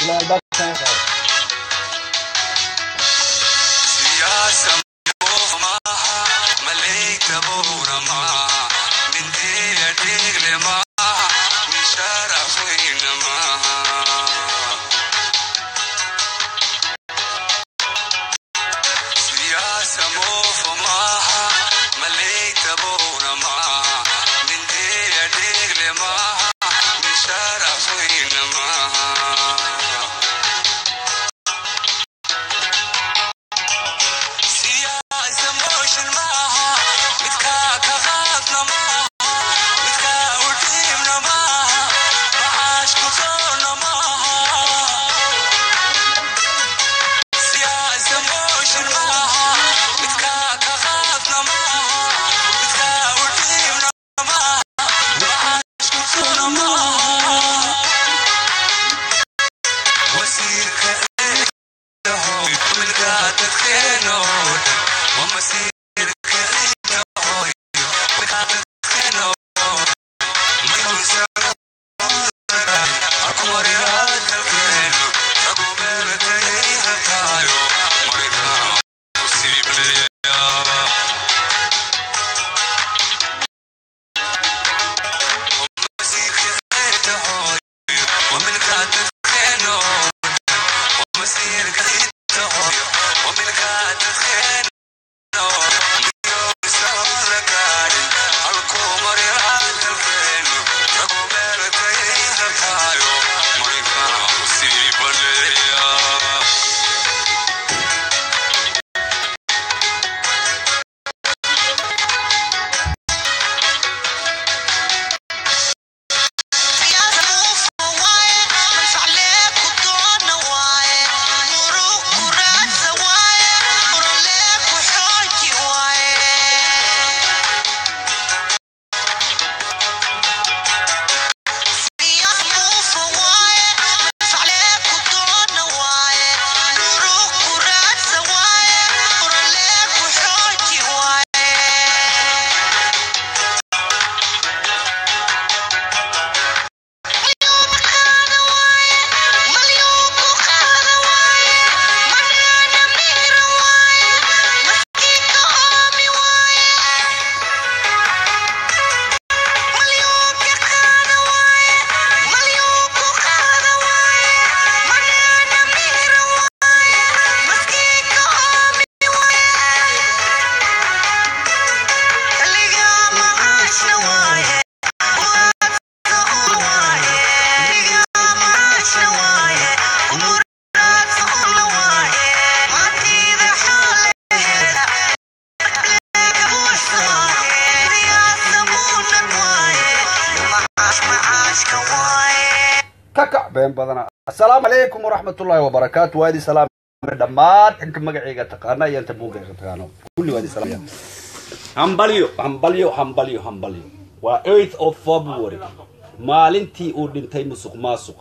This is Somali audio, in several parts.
ilaa albaabka ka qaado siyaasa moof maaha malayta buuna maaha mindiya dhiigle maaha mishaaraf weyna maaha siyaasa moof maaha malayta buuna maaha mindiya dhiigle maaha mishaaraf weyna maaha siyaasa mooshin maaha midkaa ka qaadna maaha midkaa u dhiibna maaha macaash ku soonna maaha siyaasa mooshin maaha midkaa ka qaadna maaha midkaa u dhiibna maaha macaash ku soonna maaha wasiirka eedahoy milkaa dadkeenoo dhan waa masiirka eedahoy milkaa dadkeenoo dhan mayuusan akooriyaa dalkeenu lagu meeltay hataayo marigaa usiibleyaa kakac been badana assalaamu calaykum waraxmatullaahi wabarakaatu waa idin salaamay dhammaan inta magacayga taqaana iyo inta buugayga taqaano kulli waa idin salaamaya hambalyo hambalyo hambalyo hambalyo waa 8th of february maalintii uu dhintay musuq maasuqa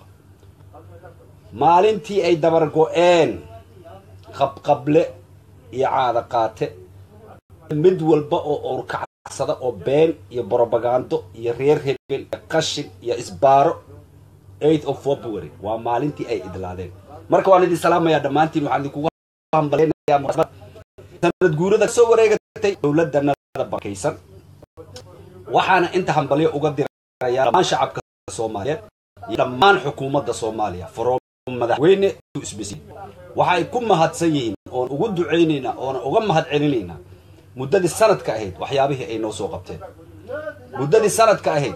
maalintii ay dabar go-een qabqable iyo caada qaate mid walba oo urkacsada oo been iyo brobagando iyo reer hebel iyo qashin iyo isbaaro 8th of february waa maalintii ay idlaadeen marka waan idin salaamayaa dhammaantiin waxaan idinkugu hambaleynayaa munaasabad sanad guurada soo wareegatay dowladanada barkaysan waxaana inta hambalyo uga dirayaa dhammaan shacabka soomaaliyeed iyo dhammaan xukuumadda soomaaliya from madaxweyne to isbisi waxay ku mahadsan yihiin oon ugu ducaynaynaa oona uga mahad celinaynaa muddadii sanadka ahayd waxyaabihii ay noo soo qabteen muddadii sanadka ahayd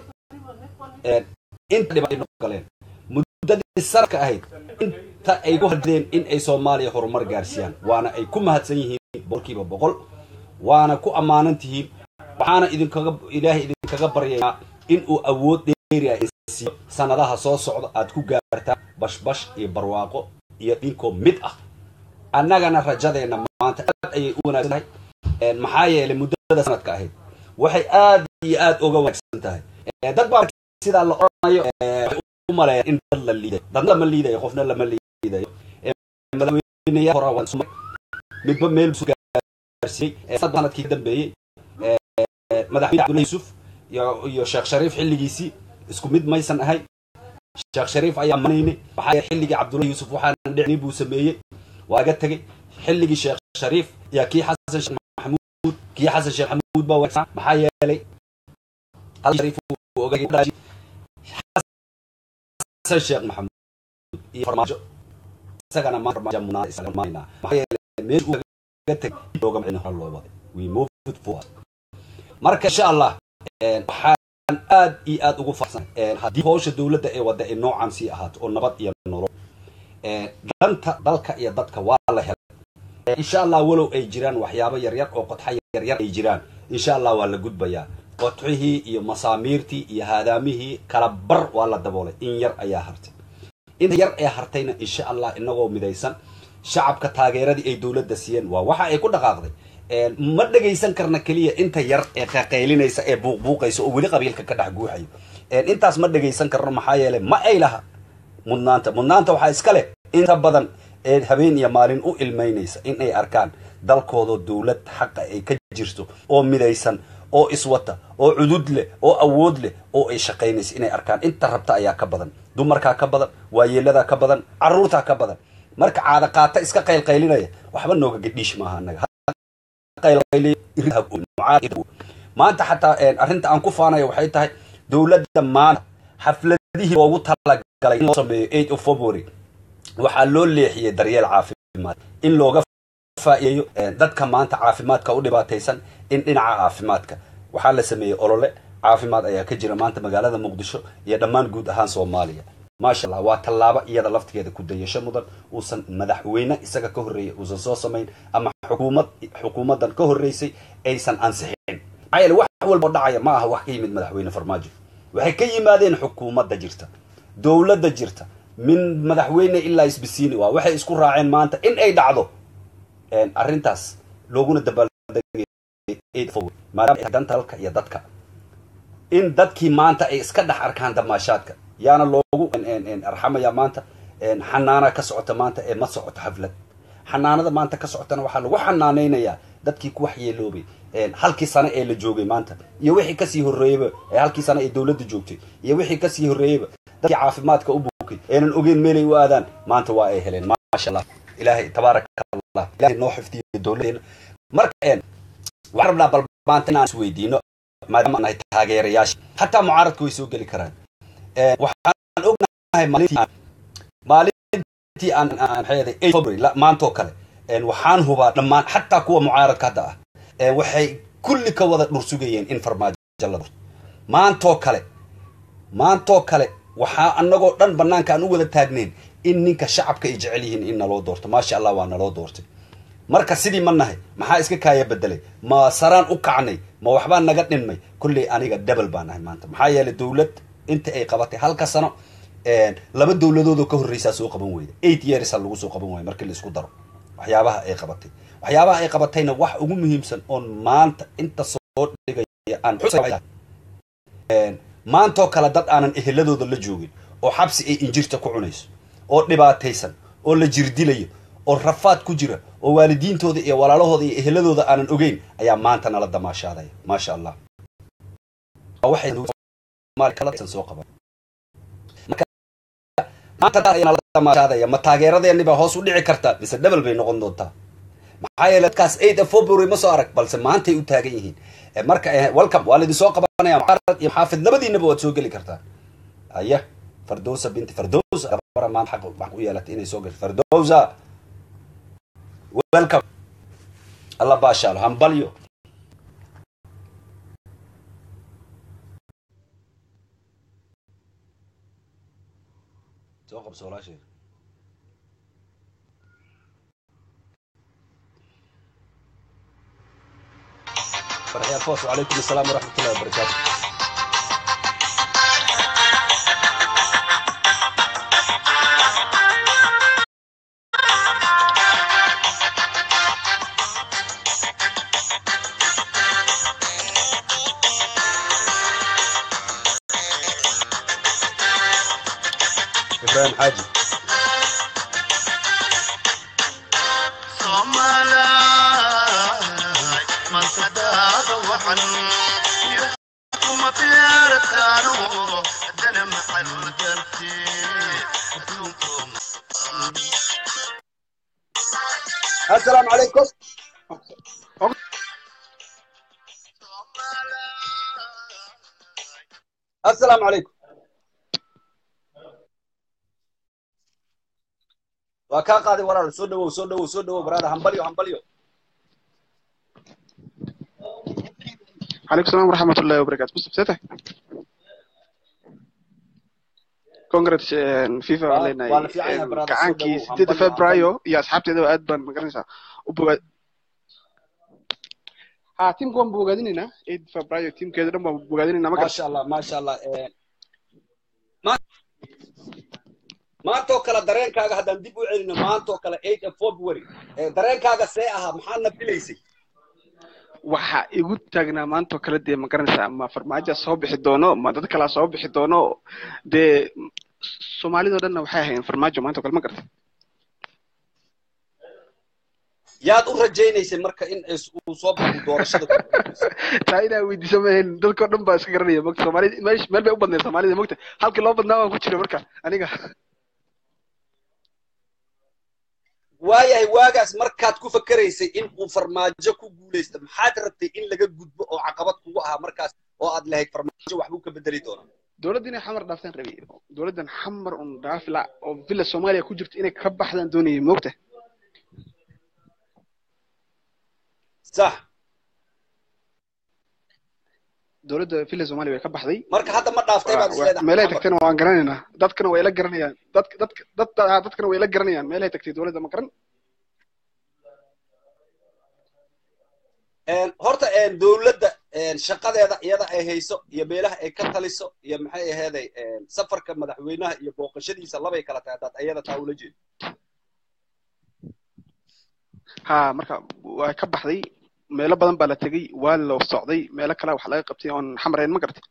inta dhibaato ay noo galeen muddadii sanadka ahayd inta ay ku hadleen in ay soomaaliya horumar gaarsiiyaan waana ay ku mahadsan yihiin boqolkiiba boqol waana ku ammaanan tihiin waxaana idinkaga ilaahay idinkaga baryayaa in uu awood dheeriya siiyo sanadaha soo socda aad ku gaartaan bashbash iyo barwaaqo iyo dhinkoo mid ah annagana rajadeenna maanta aad ayay u wanaagsan tahay maxaa yeelay muddada sanadka ahayd waxay aad iyo aad uga wanaagsan tahay dad baa sidaa la odhanayo u maleeya in dad la liidayo dadna lama liidayo qofna lama liidayo madaxweyneyaal hore waan sumay midba meel soo gaarsiiyey sanadkii dambeeyey madaxweyne cabdullahi yusuf iyo iyo sheekh shariif xilligiisii isku mid maysan ahay sheekh shariif ayaa manayni waxaa yeelay xilligii cabdullahi yuusuf waxaana dhicni buu sameeyey waa ga tegey xilligii sheekh shariif yaa kii xasan sheekh maxamuud kii xasan sheekh maxamuud baa wanaagsan maxaa yeelay xasan shariif uu ogaayay u dhashay xasan sheekh maxamuud iyo farmaajo isagana ma farmaajo munaa isaga maayna maxaa yeelay meel uu kaga tegay looga macin hor loo waday we move it forward marka insha allah waxaan aad iyo aad ugu farsan haddii howsha dowladda ee wadda ay noocan sii ahaato oo nabad iyo nolol danta dalka iyo dadka waa la helay insha allah walow ay jiraan waxyaabo yaryar oo qodxa yaryar ay jiraan insha allah waa la gudbayaa qodxihii iyo masaamiirtii iyo haadaamihii kala bar waa la daboolay in yar ayaa hartay inta yar ee hartayna insha allah inagoo midaysan shacabka taageeradii ay dowladda siiyeen waa waxa ay ku dhaqaaqday ma dhagaysan karna keliya inta yar ee qaqaylinaysa ee buuqbuuqaysa oo weli qabiilka ka dhex guuxayo intaas ma dhagaysan karno maxaa yeelay ma ay laha mudnaanta mudnaanta waxaa iska leh inta badan ee habeen iyo maalin u ilmaynaysa in ay arkaan dalkoodoo dowlad xaqa ay ka jirto oo midaysan oo iswata oo cudud leh oo awood leh oo ay shaqaynaysa inay arkaan inta rabta ayaa ka badan dumarkaa ka badan waayeeladaa ka badan caruurtaa ka badan marka caada qaata iska qaylqaylinaya waxba nooga gadhiish maaha anaga maanta xataa arrinta aan ku faanayo waxay tahay dowladda maanta xafladihii loogu talagalay in loo sameeyo eight of february waxaa loo leexiyey daryeel caafimaad in looga faa'iideeyo dadka maanta caafimaadka u dhibaataysan in dhinaca caafimaadka waxaa la sameeyey olole caafimaad ayaa ka jira maanta magaalada muqdisho iyo dhammaan guud ahaan soomaaliya maasha allah waa tallaabo iyada laftigeeda ku dayasho mudan uusan madaxweyne isaga ka horreeyay uusan soo samayn ama xukuumad xukuumaddan ka horreysay aysan ansixin maxaa yeele wax walba oo dhacaya ma aha wax ka yimid madaxweyne farmaajo waxay ka yimaadeen xukuumadda jirta dowladda jirta min madaxweyne ilaa isbisiini waa waxay isku raaceen maanta in ay dhacdo arrintaas looguna dabaaldegmaadaama danta dalka iyo dadka in dadkii maanta ay iska dhex arkaan damaashaadka yaana loogu arxamaya maanta xanaana ka socota maanta ee ma socoto xaflad xanaanada maanta ka socotana waxaa lagu xanaanaynayaa dadkii ku waxyeeloobay halkii sane ee la joogay maanta iyo wixii kasii horreeyeyba halkii sane ee dowladda joogtay iyo wixii kasii horreeyeyba dadkii caafimaadka u buukay eenan ogeyn meelay u aadaan maanta waa ay heleen maasha allah ilaahay tabaaraka allah ilaahay noo xifdiyo dowladeena marka waxaan rabnaa bal maanta inaan isweydiino maadaama nahay taageerayaasha hataa mucaaradka way soo geli karaan waxaan ognahay maalintii aan maxay february maantoo kale waxaan hubaa dhammaan xataa kuwa mucaaradka hadda ah waxay kulli ka wada dhursugayeen in farmaajo la doorto maantoo kale maantoo kale waxaa anagoo dhan banaanka aan u wada taagnayn in ninka shacabka ay jecel yihiin in naloo doorto maasha allah waa naloo doortay marka sidii ma nahay maxaa iska kaaya bedelay ma saraan u kacnay ma waxbaa naga dhinmay kolley aniga debel baa nahay maanta maxaa yeelay dowlad inta ay qabatay halka sano laba dowladoodoo ka horreysaa soo qaban weyda eight yearsa lagu soo qaban waaya markii la isku daro waxyaabaha ay qabatay waxyaabaha ay qabatayna wax ugu muhiimsan oon maanta inta soo dhigaya aan maantoo kale dad aanan eheladooda la joogin oo xabsi ay injirta ku cunayso oo dhibaataysan oo la jirdilayo oo rafaad ku jira oo waalidiintooda iyo walaalahooda iyo eheladooda aanan ogeyn ayaa maanta nala damaashaadaya maasha allah soo qaban maanta ma taageeradeeni baa hoos u dhici kartaa mise dhebel bay noqon doontaa maxaa yeele dadkaas eight of february ma soo arag balse maantay u taagan yihiin marka welcome waa laidin soo qabanaya mucaarad iyo maxaafid labadiinaba waad soo geli kartaa aya fardowsa binti fardowsa gabara maanta xaq wax u yeelatay inay soo gasho fardowsa welcome alla baashaalo hambalyo soo qabso walaashay فرحي الفوس وعليكم السلام ورحمة الله وبركاته إبراهيم حاجي من صداق وحن يحكم طيارتانو دنم حلو assalaamu calaykum assalaamu calaykum waa kaa qaaday walaal soo dhawow soo dhawow soo dhawow baraada hambalyo hambalyo عليكم السلام ورحمة الله وبركاته بص بسيطة كونغرس فيفا waa علينا waa la fiican yahay baraada soo كعانكي dhawow 6 hambalyo hambalyo فبراير يا أصحابتي ذو أدبن مقرنسا وبوغا ها تيم كون بوغادينينا 8 فبراير تيم كده دم بوغادينينا ما maasha allah maasha allah Eh, ma- maantoo kale dareenkaaga haddaan dib u celino maantoo kale eight of february Eh, dareenkaaga see ahaa maxaadna filaysay waxa igu taagnaa maanta oo kale dee ma garanaysaa ma farmaajo soo bixi doono ma dad kalaa soo bixi doono dee soomaalidoo dhanna waxay ahayn farmaajo maanta oo kale ma gartay yaad u rajaynaysay marka in is- uu soo baxo doorashada ku guuleysto taa inaa weydiiso maahayn dadkao dhan baa iska garanaya mogta soomaalida meesh meel bay u badnayd soomaalida mogta halkii loo badnaa waan ku jira marka aniga waayahay waagaas markaad ku fakeraysay in uu farmaajo ku guuleysto maxaad rabtay in laga gudbo oo caqabad kugu ahaa markaas oo aad lahayd farmaajo waxbuu ka bedeli doonaa dowladda inay xamar dhaaftaan rabay dowladdan xamar un dhaafi la oo villa soomaaliya ku jirto inay ka baxdaan doonayay mogta sax dowladda villa soomaaliya way ka baxday marka hadda ma dhaaftay baad Waa- isleedahay meelahay Maxamed? tagtayna waan garanaynaa dadkana way la garanayaan dadka dadka dad ah, dadkana way la garanayaan meelahay tagtay dowladda ma garan Een, horta een, dowladda een, shaqadeeda iyada ay hayso iyo meelaha ay ka taliso iyo maxay aheeday een, safarka madaxweynaha iyo booqashadiisa labay kala tahay haddaad ayada taa ula jeedo ha marka waa ka baxday meelo badan baa la tegey waa la socday meelo kale wax laga qabtay oon xamarayn ma gartay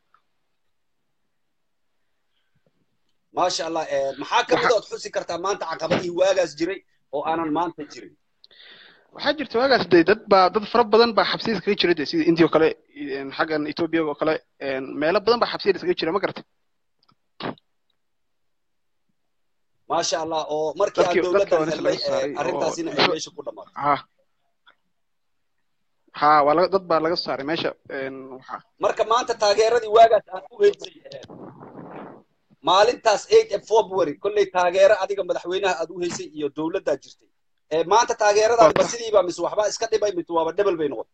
maasha allah een, maxaa ka mid ood xusi kartaa maanta caqabadihii waagaas jiray oo aanan maanta jirin waxaa jirta waagaas dee dad baa dad fara badan baa xabsiyada iskaga jira dee sida india oo kale een, xaggan ethiopia oo kale een, meelo badan baa xabsiyada iskaga jira ma gartay maasha allah oo markii aan Dadkii- dadka dowladdan waa meesha laga helnay saaray een, oo- arrintaasina ay meesha ku dhammaatay ha ha waa laga dad baa laga saaray meesha een, waxa marka maanta taageeradii waagaas aad u heysay een, maalintaas eight of february kolley taageero adiga madaxweynaha aad u heysay iyo dowladdaa jirtay Ee, maanta taageeradaadi ma sidiiba mise waxba iska dhibay mise waaba dhebel bay noqon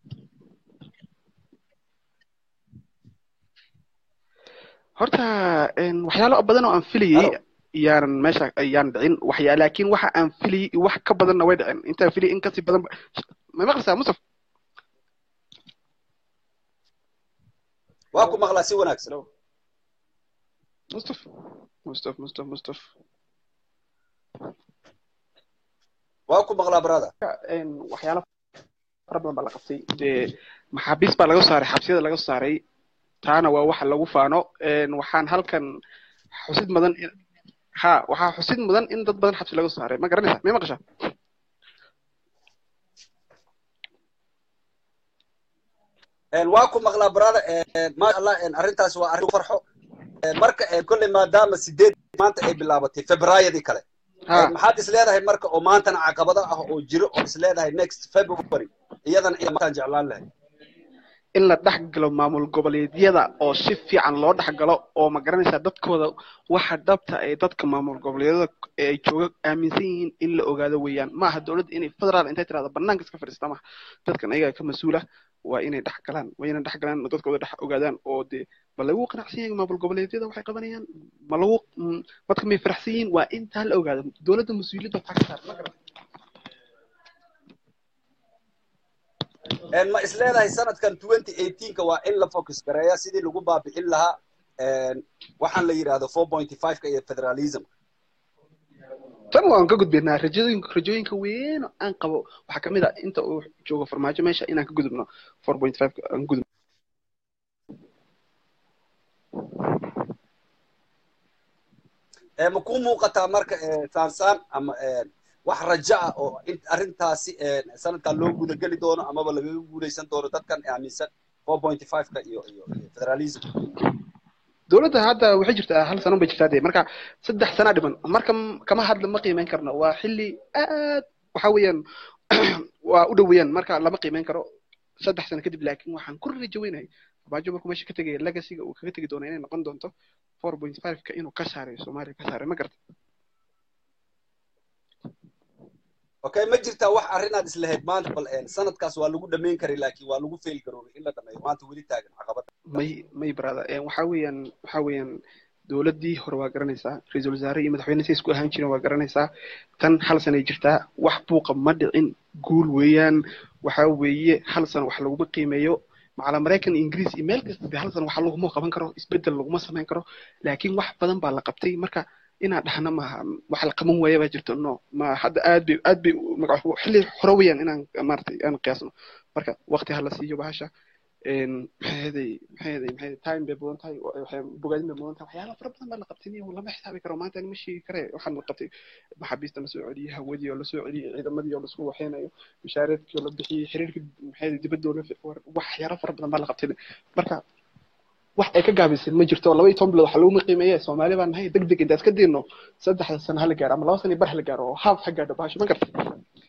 horta een, waxyaalo badan oo aan filayay Hello. yaanan meesha ayaan dhicin waxyaa laakiin waxa aan filayay iyo wax ka badanna way dhicin intaan filayay in kasii badan ba- ma maqlaysaa mustaf waa ku maqlaa si wanaagsan mustaf mustaf mustaf mustaf waa ku maqlaa brother een, waxyaalo fara badan baa la qabtay dee maxaabiis baa laga saaray xabsiyada laga saaray taana waa waxa lagu faano een, waxaan halkan xusid mudan in ha waxaa xusid mudan in dad badan xabsi laga saaray ma garanaysaa may maqashaa Een, waa ku maqlaa brother een, maasha allah een, arrintaas waa arrin ku farxo Een, marka een, kolley maadaama sideed maanta ay bilaabatay februaryadii kale ha Een, maxaad is leedahay marka oo maantana caqabado ah oo jiro oo is leedahay next february iyadana iyada maantaan jeclaan lahay in la dhex galo maamul goboleedyada oo si fiican loo dhex galo oo ma garanaysaa dadkooda waxa dhabta ay dadka maamul goboleedyada ee ay jooga aaminsan yihiin in la ogaado weeyaan ma aha dowladda inay federaal intay tirahdo banaanka iska fadhiista maaha dadkan ayaga ka mas-uula waa inay dhex galaan waa inay dhex galaan oo dadkooda dhex ogaadaan oo dee ma lagu qanacsan yahay maamul goboleedyada waxay qabanayaan ma lagu mm, dadka may faraxsan yihiin waa intaa la ogaado dowladda mas-uuliyadda waxaa ka saaran ma garata Een, ma is leedahay sanadkan 2018ka waa in la focus gareeya sidii lagu baabi'in lahaa een, waxaan la yidhaahdo 4.5ka iyo federalism tan waan ka gudbaynaa rajooyinka rajooyinka weyn oo aan qabo waxaa kamid ah inta uu joogo farmaajo meesha inaan ka gudubno four point five aan gudub Ee, ma kuu muuqataa marka ee, saansaan ama een, wax rajo ah oo in arrintaasi een, sanadkan loo gudageli doono amaba lagaga guuleysan doono dadkan aaminsan 4.5ka iyo iyo iyo federalism dowladda hadda waxay jirtaa hal sano bay jirtaa dee marka saddex sana dhiman marka m- kama hadla ma qiimeyn karno waa xilli aad waxa weeyaan waa u dhoweeyaan marka lama qiimeyn karo saddex sano kadib laakiin waxaan ku rajo weynahay abaajo markuu meesha ka tegaya legacyga uu kaga tegi doono inay noqon doonto four point five ka inuu ka saareeyo soomaaliya ka saareeyo ma garta okay ma jirtaa wax arrinaad islahayd maanta bal een, sanadkaas waa lagu dhamayn karay laakiin waa lagu fail garoobay in la dhameeyo maanta weli taagan caqabada may may brother Eh, waxa weeyaan waxa weeyaan dowladdii hore waa garanaysaa ra-iisul wasaare iyo madaxweyne say isku ahaan jireen waa garanaysaa tan hal sanay jirtaa wax buuqa ma dhicin guul weeyaan waxa weeye hal sano wax laguma qiimeeyo macala maraykan iyo ingiriis iyo meel kasta de hal sano wax laguma qaban karo isbedel laguma samayn karo laakiin wax badan baa la qabtay marka inaan dhahna maaha wax la qaban waaya baa jirto no ma hadda aad bay aad bay magac xilli hore weeyaan inaan maaragtay aan qiyaasno marka waqti ha la siiyo bahasha een maxay ahaday maxay ahaday maxay ahaday time bay badan tahay wa- waxay bogaadin bay badan tahay waxyaala fara badan baa la qabtay niyo lama xisaabi karo maanta ma sheegi kare waxaan la qabtay maxaabiista la soo celiyey hawadii oo la soo celiyey ciidamadii oo laisku waxeynayo mishaareedkii oo la bixiyey xiriirkii maxay ahaday dibadda oo la waxyaala fara badan baa la qabtay marka wax ay ka gaabisay ma jirto laba iyo toban bilood waxa laguma qiimeeye soomaali baan nahay deg deg intaas ka diirno saddexda sano hala gaaro ama laba sano iyo bar hala gaaro oo haaf ha gaadho bahasho ma gartay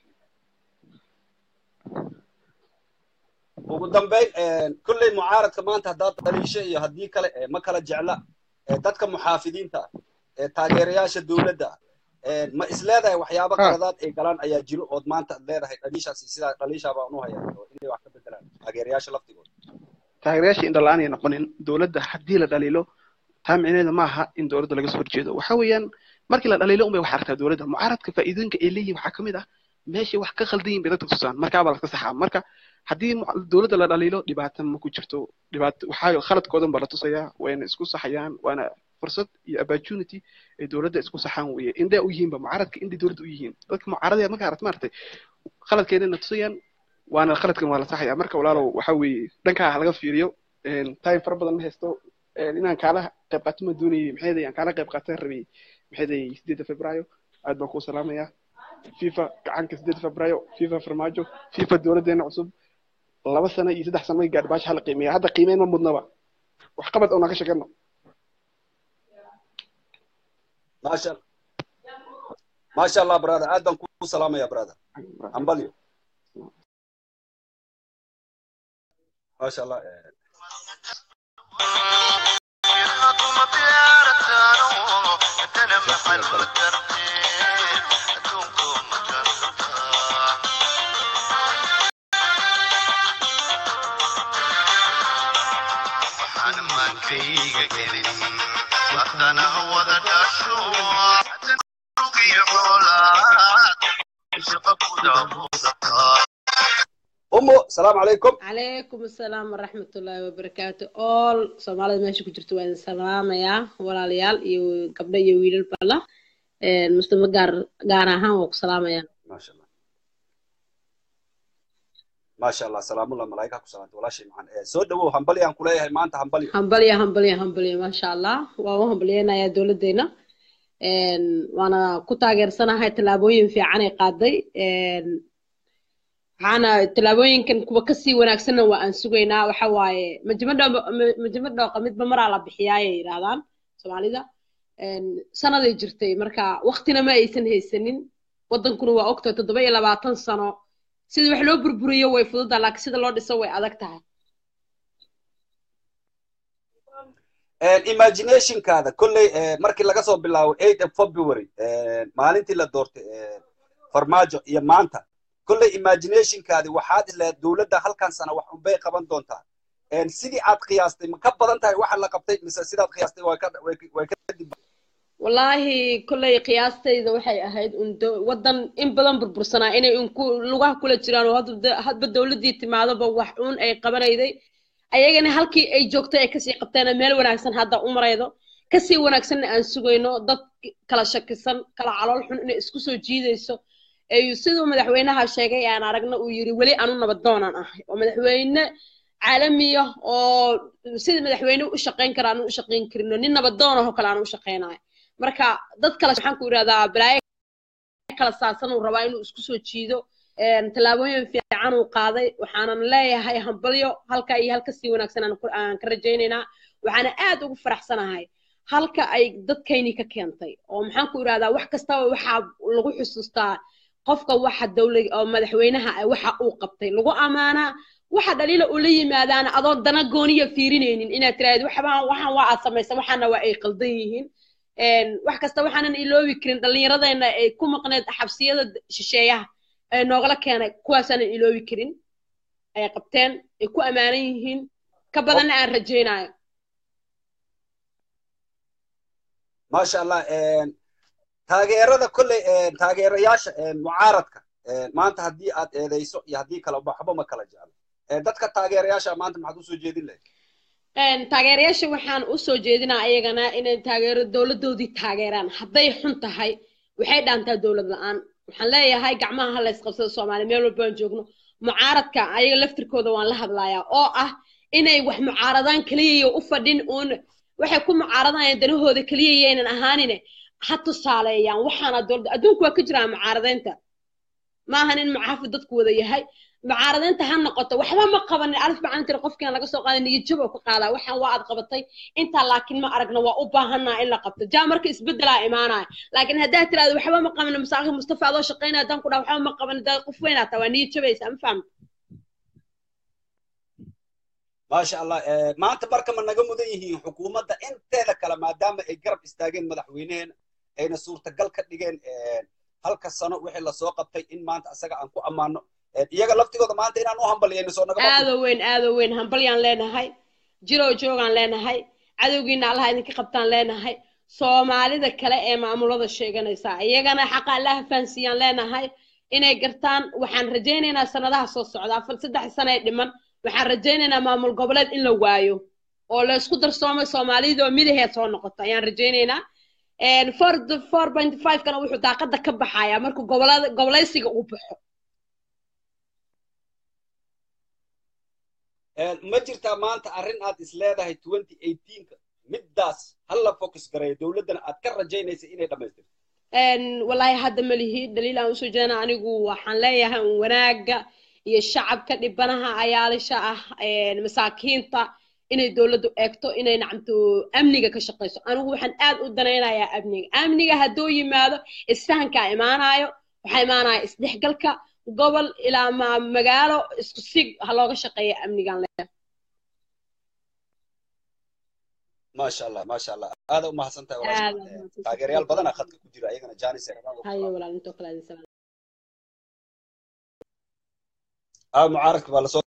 ugu dambeyn een, kolley mucaaradka maanta haddaad dhaliisho iyo haddii kale ee, ma kala jecla ee, dadka muxaafidiinta ah, ee taageerayaasha dowladda ah, een, ma isleedahay waxyaabo Ha. qaladaad ay galaan ayaa jiro ood maanta ad leedahay dhaliishaasi sidaa dhaliishaa baan u hayaa oo inay wax ka bedelaan taageerayaasha laftigooda taageerayaasha indho la-aan ay noqonin dowladda haddii la dhaliilo taa micnaheeda ma aha in dowladda laga soo horjeedo waxa weeyaan markii la dhaliilo unbay wax aragtaa dowladda mucaaradka faa'iidooyinka ay leeyihin waxaa ka mid ah meeshay wax ka khaldan yihin bay dadka tusaan markaabaa laska saxaa marka haddii mu- dowladda la dhaliilo dhibaata ma ku jirto dhibaato waxaa khaladkoodan baa la tusayaa wayna isku saxayaan waana fursad iyo opportunity ay dowladda isku saxaan weeye indhee u yihiinba mucaaradka indhay dowladda u yihiin dadka mucaaradaya marka aragta maaragtay khaladkeedana tusayaan waana khaladkan waa la saxaya marka walaalow waxa weeye dhankaa ha laga fiiriyo een, time fara badan ma haysto een, inaan kaala qayb qaato ma doonayay maxay ahaday aan kaala qayb qaataan rabay maxay ahaday sideedda februaayo aad baan kuu salaamayaa fifa gacanka sideedda februaayo fifa farmaajo fifa dowladdeena cusub laba sano iyo saddex sano way gaadhi baasha hala qiimeeya hadda qiimeyn ma mudnaba wax qabad oo naga sheegano maasha maasha allah brother aad baan kuu salaamaya brother ambalyo maasha allah eh, يخطم بيارتانو أتنا محل الترتيب أدونكم مكرتا waxaan maankayga gelin waxdana wada dhasho rugiyo xoolaad shaqa kuda muudataa umu salaamu calaykum calaykum asalaam waraxmat ullaahi wabarakaatu all soomaalida meesha ku jirto waa idin salaamayaa walaalayaal iyo gabdho iyo wiilal balla muslimo gaar gaar ahaan waa ku salaamayaa maasha allah maasha allah salaamullah malaa'ika ku salaanta walaashay macaan Eh, soo dhawow hambali aan kuleeyahay maanta hambalyo hambalya hambalya hambalya maasha allah waan u hambalyeynayaa dowladdeena Een, waana ku taageersanahay tallaabooyin fiican ay qaaday Een, waxaana tallaabooyinkan kuwa kasii wanaagsanna waa aan sugaynaa waxa waaye majimadho majimad dhooqa midba maraa la bixiyaayay yidhahdaan soomaalida Een, sanaday jirtay marka waktina ma aysan haysanin wadankuna waa ogtahay toddoba iyo labaatan sano sida wax loo burburiyo way fududaa laakiin sida loo dhiso way adag tahay Eh, imaginationkaada kolley eh, markii laga soo bilaabo 8 of february eh, maalintii la doortay eh, farmaajo iyo maanta kolley imaginationkaadi waxaad isleed dowladda halkan sana wax unbay qaban doontaa Eh, sidii aad qiyaastay ma ka badan tahay waxa la qabtay mise sidaad qiyaastay way ka way ka- way ka dib wallaahi kolley qiyaastayda waxay ahayd un do- waddan in badan burbursanaa inay un ku lugaha kula jiraan oo hadba de- hadba dowladdii timaadoba wax un ay qabanayday ayagana halkii ay joogtay ay kasii qabteen meel wanaagsan hadda u maraydo kasii wanaagsanna aan sugayno dad kala shakisan kala calool xun inay isku soo jiidayso ay siduu madaxweynaha sheegay aan aragna uu yiri weli anu nabadoonaan ahay oo madaxweyne caalamiya oo sidii madaxweyne u shaqayn kara aanu u shaqayn karino nin nabadoon ahoo kale aanu u shaqaynayo marka dad kale waxaan ku idhahdaa balaayo kala saarsan uu rabaa inuu isku soo jiido Een, tallaabooyin fiican uu qaaday waxaanan leeyahay hambalyo halka iyo halka sii wanaagsan aan ku- aan ka rajaynaynaa waxaana aad ugu faraxsanahay halka ay dadkayni ka keentay oo maxaan ku idhahdaa wax kastaba waxaa lagu xusuustaa qofka waxa dowla oo madaxweynaha ah waxa uu qabtay lagu ammaanaa waxa dhaliila ula yimaadaana adoo dana gooniya fiirinaynin inaad tiraahdo waxbaan waxaan waa aad samaysa waxaana waa ay qaldan yihiin een, wax kasta waxaanan iloobi karin dhallinyaradeenna ay ku maqneed xabsiyada shisheeyaha ee noogala keenay kuwaasaanan iloobi karin ay qabteen ay ku ammaanan yihiin ka badanna aan rajaynayo maasha allah een, taageerada kolley een, taageerayaasha een, mucaaradka een, maanta haddii aad eedeyso iyo haddii kale waxba ma kala jeclo Een, dadka taageerayaasha maanta maxaad usoo jeedin lahayd Een, taageerayaasha waxaan u soo jeedinaa ayagana inay taageero dowladdoodii taageeraan hadday xun tahay waxay dhaantaa dowlad la-aan waxaan leeyahay gacmaha ha laysqabsado soomaali meel walba aan joogno mucaaradka ayaga laftirkooda waan la hadlayaa oo ah inay wax mucaaradaan keliyayo u fadhin uun waxay ku mucaaradayaan danahooda keliya yaynan ahaanine ha tusaaleeyaan waxaana dowladda adduunku waa ka jiraa mucaaradaynta maahan in mucaafid dadku wada yahay mucaaradaynta ha noqoto waxba ma qabanin alif macalin tiri qofkiina laga soo qaaday niyad oo ka qaadaa waxaan waa aad qabatay intaa laakiin ma aragna waa u baahanaa in la qabto jaa marka isbedelaa imaanaya laakiin haddaad tiraahdo waxba ma qabanin masaaqi mustafa adoo shaqaynaya haddaan ku dhaha waxba ma qabanin daa qof weynaa taa waa niyad jabaysaa ma fahamta maasha allah een, maanta marka ma naga mudan yihiin xukuumadda inteeda kale maadaama ay garab istaageen madaxweyneheena ayna suurtagal ka dhigeen een, halka sano wixii lasoo qabtay in maanta asaga aan ku ammaano Een, iyaga laftigooda maanta inaan u hambaliyayno soo naga aado weyn aado weyn hambalyaan leenahay jiroo joogaan leenahay cadowgiina allaha idinka qabtaan leenahay soomaalida kale ee maamulada sheeganaysa iyagana xaqa allaha fahansiiyaan leenahay inay gartaan waxaan rajaynaynaa sanadaha soo socda afar saddex sano ee dhiman waxaan rajaynaynaa maamul goboleed in la waayo oo la isku darsoomay soomaalida oo midaheed soo noqota ayaan rajaynaynaa four four point five kana wuxuu daaqada ka baxayaa markuu gobolada gobolaysiga uu baxo Een, ma jirtaa maanta arrin aad is leedahay 2018ka middaas hala focus gareeyo dowladdana aad ka rajaynaysa inay dhammaystirto Een, wallaahi hadda ma lihi daliil aan usoo jeedana anigu waxaan leeyahay un wanaaga iyo shacabka dhibanaha ayaalisha ah een, masaakiinta inay dowladdu eegto inay nacamto amniga ka shaqayso anigu waxaan aad u danaynayaa amniga amniga hadduu yimaado isfahankaa imaanayo waxaa imaanaya isdhexgalka gobol ilaa ma magaalo isku sig ha looga shaqeeya amnigan le maasha allah maasha allah aada u mahadsan tahay Aad walaasha. u mahadsan. taageerayaal badana khadka ku jira ayagana janis hayo walaal intoo kale adin salaam aa mucaaradka baa lasoo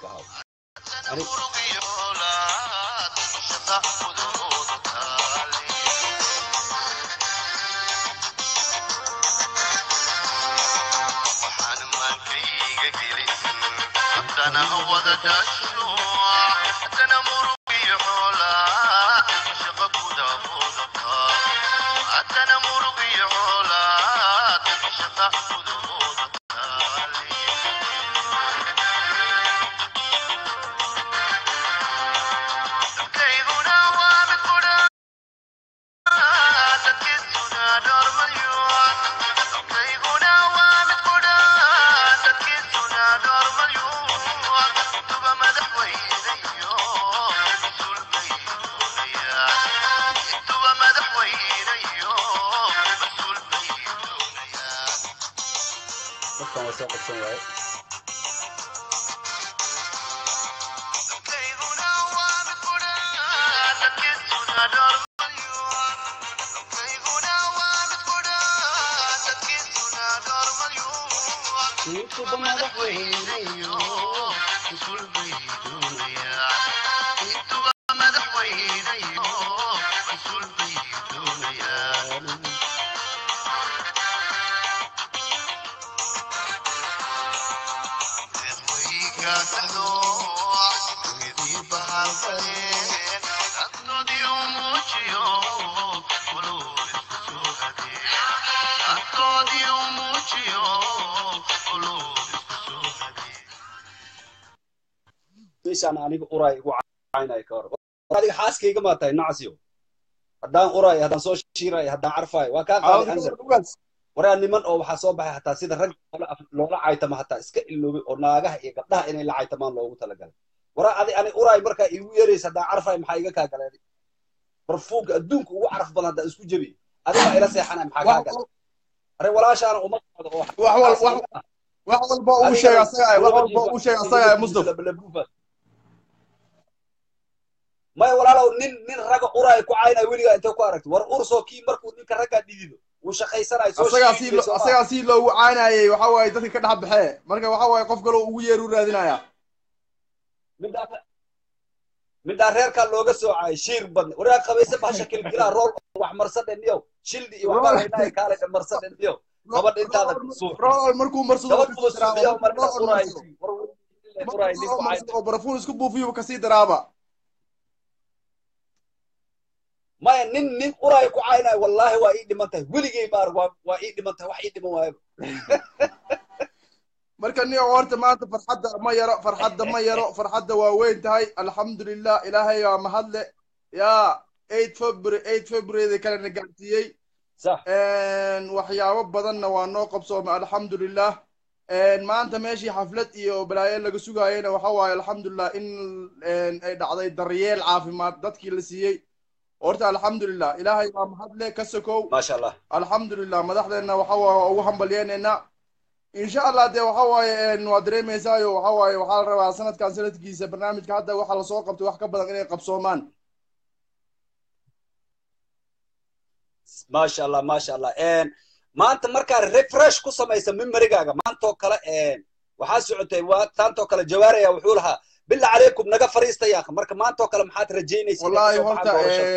dadkan waa soo qabsan waaye meeshaan aniga uraay igu caynaya ka hor adiga xaaskayga maa tahay nacsiyo haddaan uraay haddaan soo shiirayo haddaan carfaayo waa kaa qaaday ansar waraa niman oo waxaa soo baxay hataa sida rag loola- loola caytamo hataa iska iloobay oo naagaha iyo gabdhaha inay la caytamaan loogu talagalay wara adi ani uraay markaa iigu yeeraysa haddaan carfay maxaa iga kaa galeen barfuunka adduunka ugu caraf badan haddaan isku jebi adiga ila seexanay maxaa kaa galeen are walaashaana uma socdo oo wax wal- wax- wax walba uu sheega asaga wax walba uu sheega asaga mustafa maya walaalow nin nin ragga uraay ku caynaya weligaa intee ku aragti war ursoo kii markuu ninka raggaa dhidido uu shaqaysanayo soo asagaa si shiiday soo ma asagaa si loogu caanayay waxa waaye dadka ka dhex baxee marka waxa waaye qof kaloo ugu yeer u raadinaya middaa middaa reerkaa looga soocay shiir badne waraa qabayse bahasha kilkilaa rool wax marsadhe niyow shildi iyo waxbaa laydhahay kaale marsadhe niyow gabadha intaada suuq rool markuu marsado gabadh kasii kuba suuqiya daraaba markaa rool uraay marsado war uraay nin ku markuu cayn marsado oo barafuun isku buufiyo kasii daraaba maya nin nin uraay ku caynaya wallaahi waa ii dhiman tahay weligay maar waa waa ii dhiman tahay wax ii dhiman waayaba marka nin horta maanta farxadda ma yaro farxadda ma yaro farxadda waa weyn tahay alxamdulilah ilaahay waa mahadle yaa eight february eight february kalena gaarsiiyey sax waxyaabo badanna waa noo qabsoomay alxamdulilah maanta meeshii xaflad iyo balaayo laga sugaayena waxa waaye alxamdulilah in ay dhacday daryeel caafimaad dadkii la siiyey horta alxamdulilah ilaahay waa mahadle ka sokow maasha allah alxamdulilah madaxdeenna waxa waaye waa ugu hambalyeynayna insha allah dee waxa waaye waa dareemaysaayo waxa waaye waxaa la rabaa sanadkan sanadkiisa barnaamijka hadda waxa lasoo qabtay wax ka badan inay qabsoomaan maasha allah maasha allah maanta markaa refresh ku samaysa memorygaaga maantoo kale waxaa socotay waa taantoo kale jawaaraya wuxuu lahaa bila calaykum naga fariista yaaka marka maantoo kale maxaad rajaynaysa wallaahi horta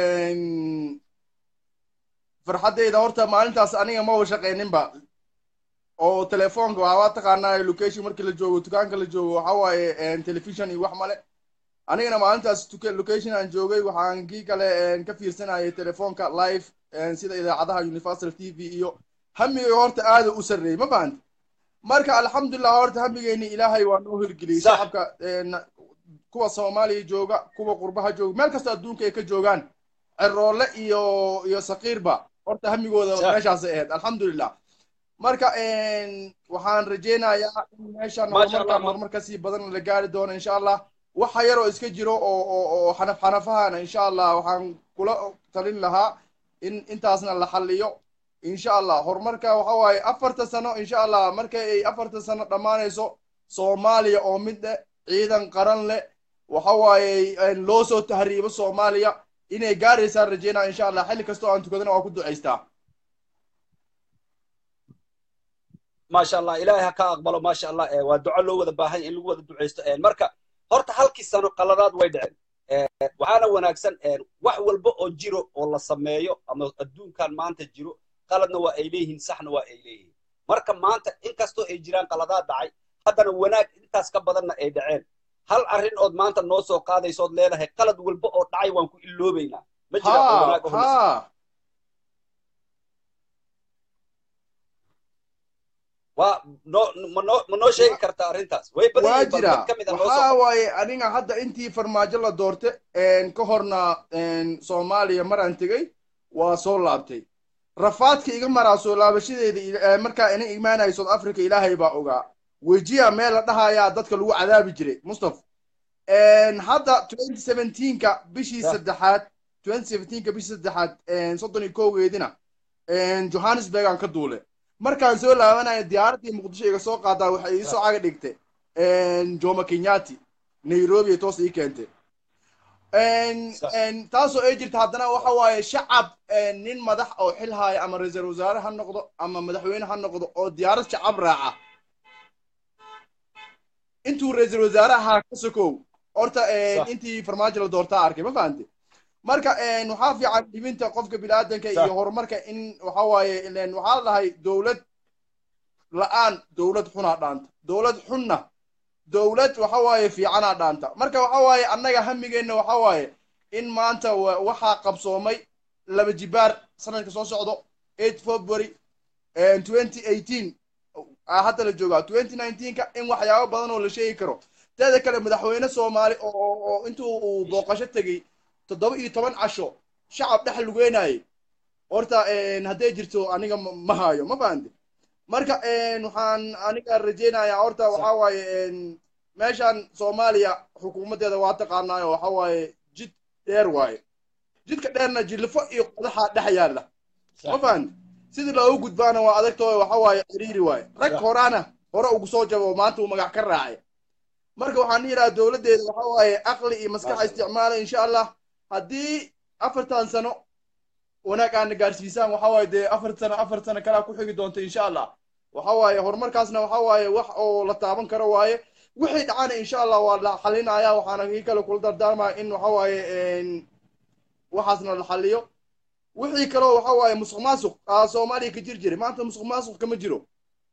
farxaddayda horta maalintaas aniga maba shaqayninba oo telefoonka waxaa waa taqaanaa location markii la joogo dukaanka la joogo waxa waaye television iyo wax male anigana maalintaas tuka- location aan joogay waxaan kii kale ka fiirsanayay telefoonka live sida idaacadaha universal t v iyo hamigay horta aada u sarreeyey ma fahanta marka alxamdulilah horta hamigeyni ilaahay waa noo hirgeliyey Sax. shacabka een, kuwa soomaaliya jooga kuwa qurbaha jooga meel kasta adduunka ay ka joogaan ceroole iyo iyo saqiirba horta hamigooda Sax. meeshaasay ahayd alxamdulilah marka een, waxaan rajaynayaa in meeshan Masha horumarka Allah, ma- horumar kasii badan la gaari doono insha allah waxa yaroo iska jiro oo oo oo xanaf xanafahana insha allah waxaan kula talin lahaa in intaasna la xalliyo insha allah horumarka waxa waaye afarta sano insha allah markay ay afarta sano dhammaanayso soomaaliya oo mid eh ciidan qaran leh waxa waaye een, loo soo tahriibo soomaaliya inay gaaraysaan rajeynaa insha allah xilli kastoo aan tukadana waa ku ducaystaa maasha allah ilaahay ha ka aqbalo maasha allah waa duco loo wada baahan in lagu wada ducaysto marka horta halkii sano qaladaad way dhaceen waxaana wanaagsan wax walba oo jiro oo la sameeyo ama adduunkan maanta jiro qaladna waa ay leeyihiin saxna waa ay leeyihiin marka maanta inkastoo ay jiraan qaladaad dhacay haddana wanaag intaas ka badanna ay dhaceen hal arrin ood maanta noo soo qaadayso ood leedahay qalad walba oo dhacay waan ku iloobaynaa ma jira oo ha wanaag oo holis- ha waa noo ma noo ma noo sheegi kartaa arrintaas way badan waa yihiin bal jira mid ka mid a noo waxaa soo waaye aniga hadda intii farmaajo la doorte een, ka horna een, soomaaliya maraan tegey waa soo laabtay rafaadka iga maraa soo laabashadeeda ila- ee, markaa ina imaanayo south africa ilaahay baa ogaa wejiya meel la dhahayaa dadka lagu cadaabi jiray mustafa Een, hadda 2017ka bishii Yah. saddexaad 2017ka bishii saddexaad een, soddon iyo kowgeedina een, johannesburg aan ka duule markaan soo laabanayo diyaaraddii muqdisho iga soo qaadaa waxay ii soo caga dhigtay een, jomo kenyaati nairobi ay toos ii keentay Een, Sax. een, taasoo ay jirta haddana waxa waaye shacab een, nin madax oo xil haya ama ra-iisul wasaare ha noqdo ama madaxweyne ha noqdo oo diyaarad shacab raaca intuu ra-iisul wasaaraha ka sokow horta een, Sax. intii farmaajo la doortaa arkay ma fahante marka een, waxaa fiican dhibinta qofka biniaadanka Sax. iyo horumarka in waxa waaye ileen waxaa la dhahay dowlad la-aan dowlad xunaa dhaanta dowlad xunna dowlad waxa waaye fiicanaa dhaanta marka waxa waaye annaga hamigeenna waxa waaye in maanta wa- waxaa qabsoomay laba jibaar sanadka soo socdo 8 february 2018 aa hadda la joogaa 2019ka in waxyaabo badan oo la sheegi karo teeda kale madaxweyne soomaali oo oo- oo intuu uu booqasho tegey toddoba iyo toban casho shacab dhex lugeynayay horta een, hadday jirto aniga ma ma hayo ma fahante marka een, waxaan aniga rajeynayaa horta waxaa waaye een, meeshan soomaaliya xukuumaddeeda waa taqaanaayo waxa waaye jid dheer waaye jidka dheerna jilifo iyo qodaxa dhex yaalla ma fahanti sidii loogu gudbaana waa adagtoo waxa waaye ciriiri waaye rag Sax. horaana hore ugu soo jabo oo maanta uu magac ka raacay marka waxaan yidhaha dowladdeeda waxa waaye aqli iyo maskaxa Maasha Allah. isticmaala insha allah haddii afartan sano wanaag aana gaarsiisaan waxa waaye dee afar sano afar sano kalaa ku xigi doonta insha allah waxa waaye horumarkaasna waxa waaye wax oo la taaban karo waaye wixii dhacana insha allah waa la xalinaya waxaana kii kale kula dardaarmaya in waxa waaye een, waxaasna la xaliyo wixii kaloo waxa waaye musuq maasuq aa soomaaliya ka jir jiray maanta musuq maasuq kama jiro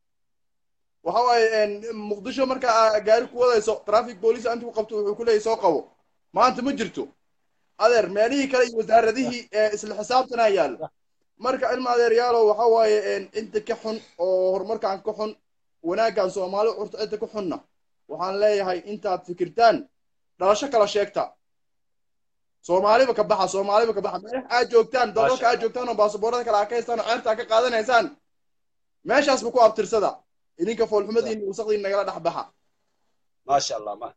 waxa waaye een, muqdisho marka aa gaari ku wadayso traffic police inta ku qabto wuxuu ku leeyahy soo qabo maanta ma jirto adeer meelihii kale iyo wasaaradihii ee isla xisaabtanaa yaalla marka ilma adeeryaalow waxa waaye een, inta ka xun oo horumarkan ka xun wanaaggan soomaali curta inta ka xunna waxaan leeyahay intaad fikirtaan dhalasho kala sheegta soomaaliba ka baxa soomaaliba ka baxa meelaha aad joogtaan dalalka aad joogtaan oo baasaboorada kale aad ka haystaan oo ceerta aad ka qaadanaysaan meeshaasba ku abtirsada idinka foolxumadiina wasaqdiina nagala dhex baxa maasha allah ma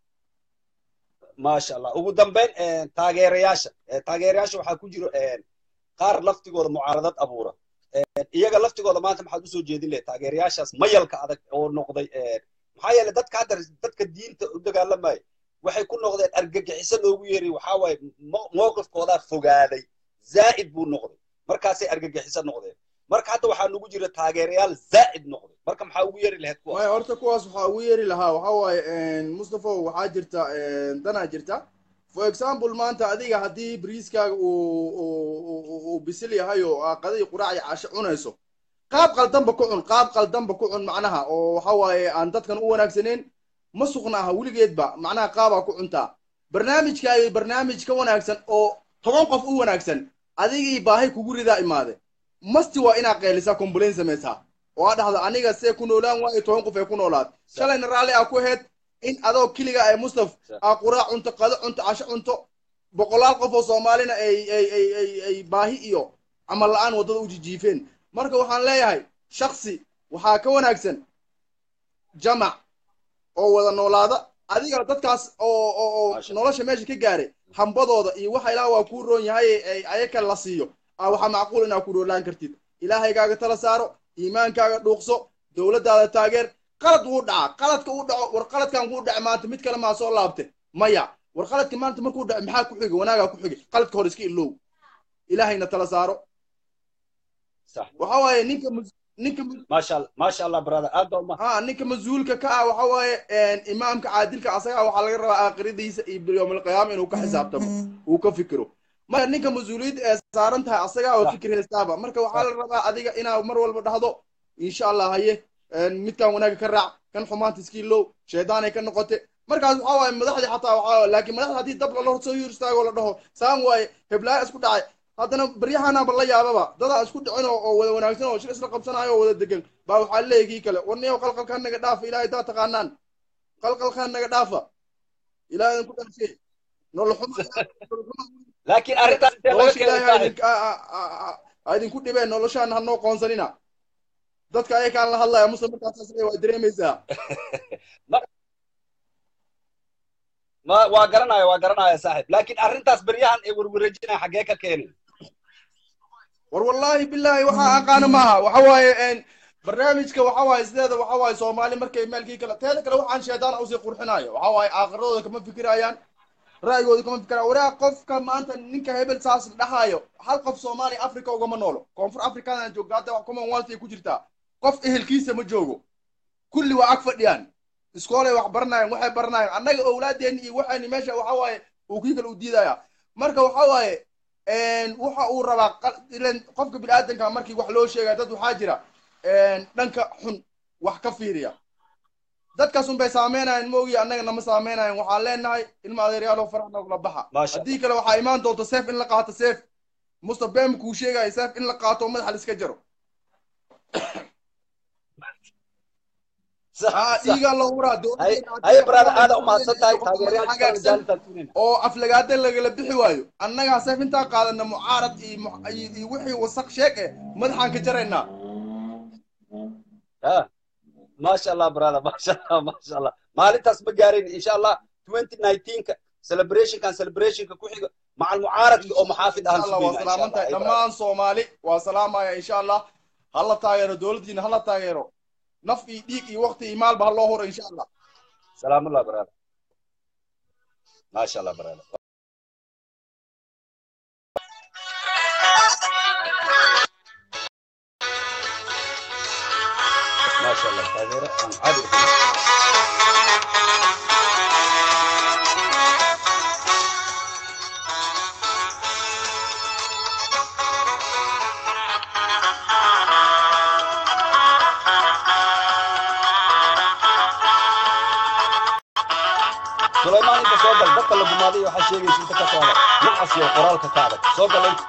maasha allah ugu dambeyn eh, taageerayaasha Eh, taageerayaasha waxaa ku jiro eh, qaar laftigooda mucaaradad abuura Eh, iyaga laftigooda maanta maxaad usoo jeedin lahayd taageerayaashaas mayalka adag oo noqday eh, maxaa yeelay dadka hadda dadka diinta u dagaalamaya waxay ku noqdeen argagixiso loogu yeeray waxaa waaye mo- mowqifkoodaa fogaaday zaa'id buu noqday markaasay argagixiso noqdeen marka hadda waxaa nugu jira taageerayaal zaa'id noqday marka maxaa ugu yeeri lahayd kuwaas maya horta kuwaas waxaa ugu yeeri lahaa waxa waaye mustapha waxaa jirta een, danaa jirta for example maanta adiga haddii bariiskaaga uu uu- uu- uu bisil yahay oo aa qadai quraac iyo casho cunayso qaab qaldanba ku cun qaab qaldanba ku cun macnaha oo waxa waaye aan dadkan u wanaagsaneyn ma sugna aha weligeedba macnaha qaabaa ku cuntaa barnaamijkaaga barnaamij ka wanaagsan oo toban qof u wanaagsan adigii baahi kugu ridaa imaade masti waa inaad qeelisaa complain samaysaa oo aa dhahda aniga see ku noolaan waayo toban qof ee ku noolaad shalayna raalli aa ku aheyd in adoo keliga ay mustaf aa quraac cunto qado cunto casho cunto boqolaal qof oo soomaalina ay ay ay ay ay baahi iyo camal la-aan waddada u jijiifeen marka waxaan leeyahay shaksi waxaa ka wanaagsan jamac oo wada noolaada adiga dadkaas oo oo oo Masha nolosha meesha ka gaaray hambadooda iyo waxa ilaah waa kuu roon yahay ay ayaka la siiyo aa waxaa macquul inaad ku dhoolaan kartid ilaahaygaaga tala saaro iimaankaaga dhuuqso dowladdaada taageer qalad wuu dhacaa qaladka uu dhaco war qaladkan kuu dhace maanta mid kale maa soo laabte maya war qaladka maanta markuu dhaco maxaa ku xigi wanaagaa ku xigi qaladka hore iska ilow ilaahayna tala saaro sax waxa waaye ninka mus- ninka mus- maasha allah maasha allah brother aad baa uma ها ninka mas-uulka ka ah waxa waaye imaamka caadilka asaga waxaa laga rabaa aakhiradiisa iyo yowm alqiyaama inuu ka xisaabtamo uu ka fikiro marka ninka mas-uuliyadda ee saaran tahay asagaa oo fikir haystaaba marka waxaa la rabaa adiga inaad mar walba dhahdo insha allah haye midkan wanaaga ka raac kan xumaanta iskii low shaydaanay ka noqote markaas waxa waaye madaxdii xataa waxaa laakiin madaxda haddii dab lala soo hor istaago la dhaho saan waaye heblaaya isku dhacay haddana baryahanaaba la yaababa dadaa isku dhicin oo oo wada wanaagsan oo shir isla qabsanayo oo wada degan baa waxaa leeyahay kii kale warniyow qalqalkaan naga dhaafa ilaahay daa taqaanaan qalqalkaan naga dhaafa ilaahay idinku dhaafee noloxuma laakiin arrintaas intee laga nolosha keenay ilaahay ha saaxiib idink- ha- ha- ha- ha- ha idinku dhibeen noloshaan hanoo qoonsanina dadka ayakaan la hadlaya muslim markaas waa dareemaysaa ma waa garanaya waa garanaya saaxiib laakiin arrintaas beryahan ee werwerejinaya xaggee ka keenay war wallaahi bilaahi waxaa aqaana maaha waxa waaye een, barnaamijka waxa waaye sideeda waxa waaye soomaali markay maalkii kale teeda kale waxaan sheedaan usii qurxinayo waxa waaye aakhiradooda kama fikirayaan ra'yigooda kama fikirayaan waraa qofka maanta ninka hebel saas dhahayo hal qof soomaali africa ugama noolo koonfur africadana joogta hadda wax commonwealth ay ku jirtaa qof ehelkiisa ma joogo kulli waa ag fadhiyaan iskoolay wax baranayaan waxay baranayaan annaga owlaadeenni iyo waxayni meesha waxa waaye uu kii kale u diidaya marka waxa waaye een, waxa uu rabaa qal- ileen qofka biniaadanka markii wax loo sheegaya dad waxaa jira een, dhanka xun wax ka fiiriya dadkaas un bay saameynayaan moogi annaga nama saameynayaan waxaan leenahay ilma adeeryaalo farax noogla baxa Maasha haddii kale waxaa imaan doonta seef in la qaato seef mustaf bem kuu sheegaya seef in la qaato oo madaxa la iska jaro Sax, aa sax. dhiigaa loo huraa Hay- haye brother aada u mahadsan tahay taageerayaasha hagaagsan jaalitaad tunina oo aflagaada lagala bixi waayo annagaa seef intaa qaadana mucaarad iyo mu- iyo iyo wixii wasaq sheeg eh madaxaan ka jaraynaa ha maasha allah brother maasha allah maasha allah maalintaas ma gaarayn insha allah 2019ka celebrationkan celebrationka ku xiga macal mucaaradki oo muxaafid ahaan insha allah waa salaaman tahay dhammaan soomaali waa salaamaya insha allah hala taageero dowladdiina hala taageero naf iyo dhiig iyo waqti iyo maalba ha loo horo insha allah salaamullah brother maasha allah brother maasha allah taageero aan caadi ahayn sulaymaan inta soo gal dadka la gumaaday waxaa sheegaysa inta ka socda nacas iyo qoraalka ka adag soo gal inta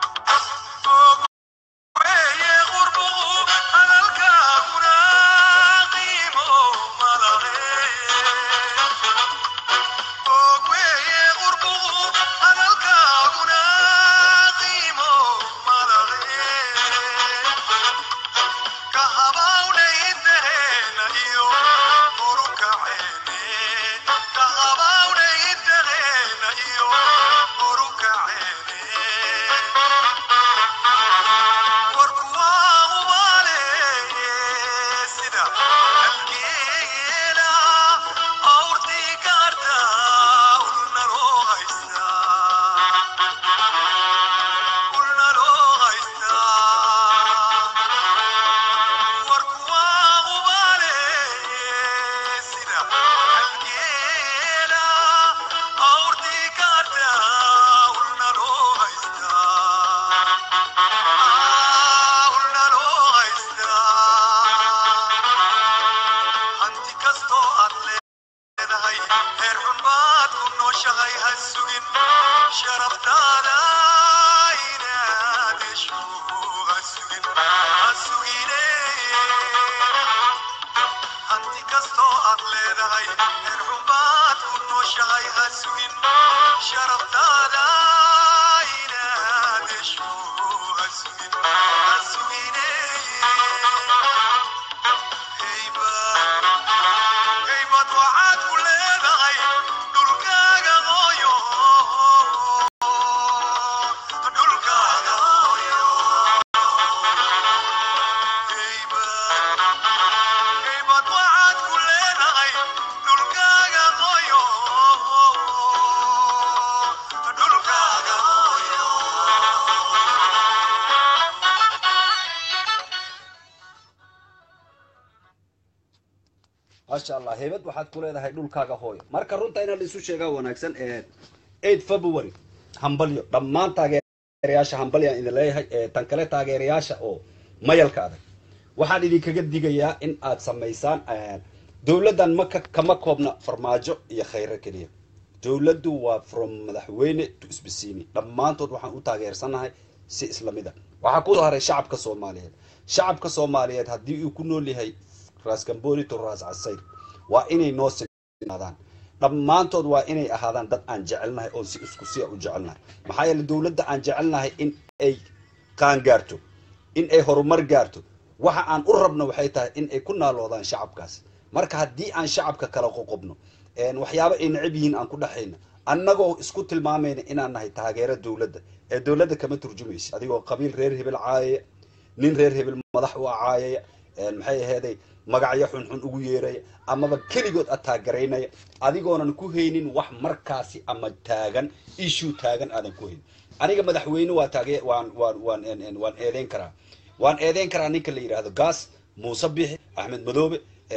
maasha allah heybad waxaad ku leedahay dhulkaaga hooyo marka runta inaan isu sheegaa wanaagsan eight february hambalyo dhammaan taageerayaasha hambalyaan idin leeyahay tan kale taageerayaasha oo mayalka adag waxaan idinkaga digayaa in aad samaysaan dowladdan maka kama koobna farmaajo iyo khayro keliya dowladdu waa from madaxweyne to isbisiini dhammaantood waxaan u taageersanahay si islamida waxaa kusoo haray shacabka soomaaliyeed shacabka soomaaliyeed haddii uu ku nool yahay raas gamboni to raas casayr waa inay noo sinaadaan dhammaantood waa inay ahaadaan dad aan jecelnahay oo si isku siya u jecelnahay maxaa yeele dowladda aan jecelnahay in ay qaan gaarto in ay horumar gaarto waxa aan u rabno waxay tahay in ay ku naaloodaan shacabkaas marka haddii aan shacabka kala qoqobno waxyaabo ay necab yihiin aan ku dhexayna annagoo isku tilmaamayna inaan nahay taageero dowladda ee dowladda kama turjumaysa adigoo qabiil reer hebel caayaya nin reer hebel madax u caayaya maxay aheeday magacyo xunxun ugu yeeraya amaba keligood ataagaraynaya adigoonan ku haynin wax markaasi ama taagan issue taagan aadan ku haynin aniga madaxweyne waa taage waan waan waan waan eedeyn karaa waan eedeyn karaa ninka la yidhaahdo gaas muuse bixi axmed madoobe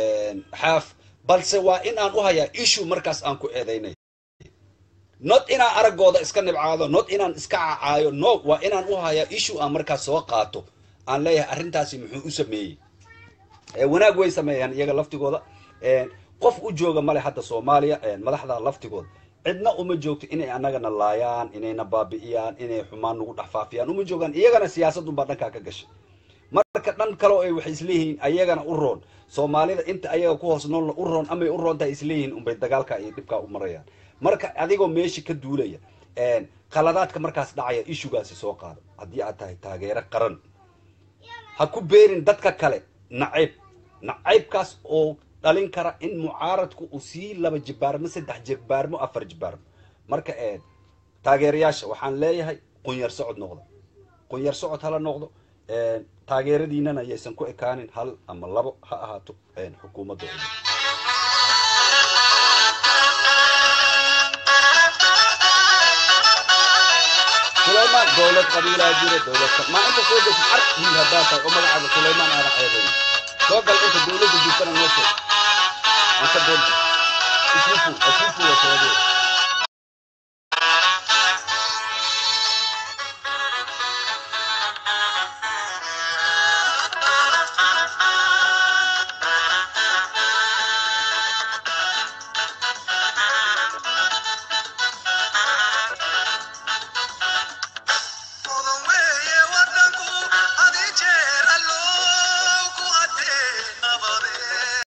xaaf balse waa in aan u hayaa issue markaas aan ku eedeynay not inaan araggooda iska nibcaado not inaan iska cacaayo no waa inaan u hayaa issue aan markaas soo qaato aan leeyahay arrintaasi muxuu u sameeyey wanaag way sameeyaan iyaga laftigooda qof u jooga male hadda soomaaliya madaxda laftigooda cidna uma joogto inay annagana laayaan inayna baabi'iyaan inay xumaan nagu dhex faafiyaan uma joogaan iyagana siyaasadunbaa dhankaa ka gashay marka dhan kaleo ay waxay isleeyihiin ayagana u roon soomaalida inta ayaga ku hoos noolna u roon amay u roontahay isleeyihiin unbay dagaalka iyo dhibkaa u marayaan marka adigoo meesha ka duulaya qaladaadka markaas dhacaya ishugaasi soo qaado haddii aad tahay taageero qaran ha ku beerin dadka kale nacayb nacaybkaas oo dhalin kara in mucaaradku uu sii laba jibaarmo saddex jibaarmo afar jibaarmo marka ee taageerayaasha waxaan leeyahay qunyar socod noqda qunyar socod hala noqdo een, taageeradiinana yaysan ku ekaanin hal ama labo ha ahaato een, xukuumadda oo dhan. sulaymaan dowlad qabiilaa jira dowlad ka- maa inta soo desid ar wiil haddaa tahay oo magacaaga sulaymaan aana ceebayn soo gal inta dowladda jirtana noo sheeg aan ka doon isfufu isfufu waa sababee Mudan weeye wadanku adi jeer alloo ku haddee nabadee.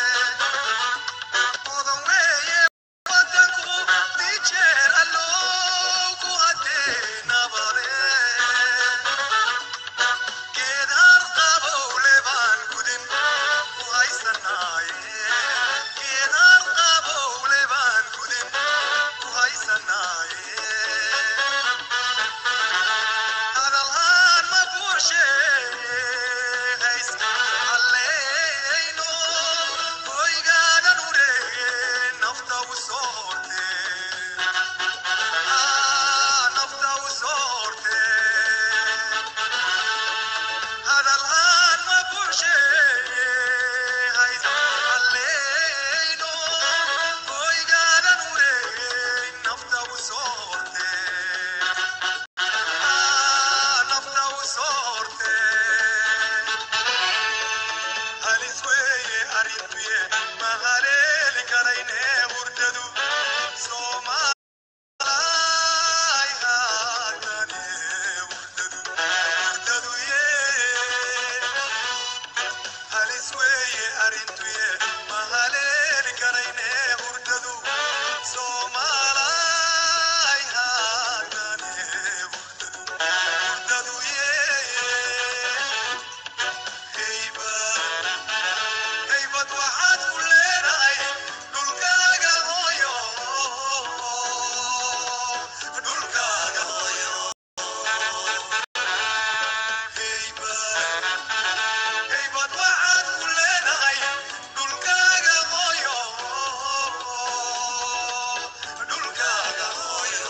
Mudan weeye wadanku adi jeer alloo ku haddee nabadee. Geed harqabowle baan gudin ku haysanaaye. Geed harqabowle baan gudin ku haysanaaye. hadalhaan ma buursheegays halleeyno hoygaadan ureege nafta u soorte nafta u soorte hadalhaan ma buursheegays halleeyno hoygaadan ureege nafta u soorte nafta u soorte halis weeye arrintuye ma haleeli karayne hurdadu soomaay haatane hurdadu hurdadu yee halis weeye arrintuye ma haleeli karayne hurdadu soomaalaay haatane hurdadu hurdadu yee heybad heybad waxaad ku leedahay dhulkaaga hooyo dhulkaaga hooyo heybad heybad waxaad ku leedahay dhulkaaga hooyo dhulkaaga hooyo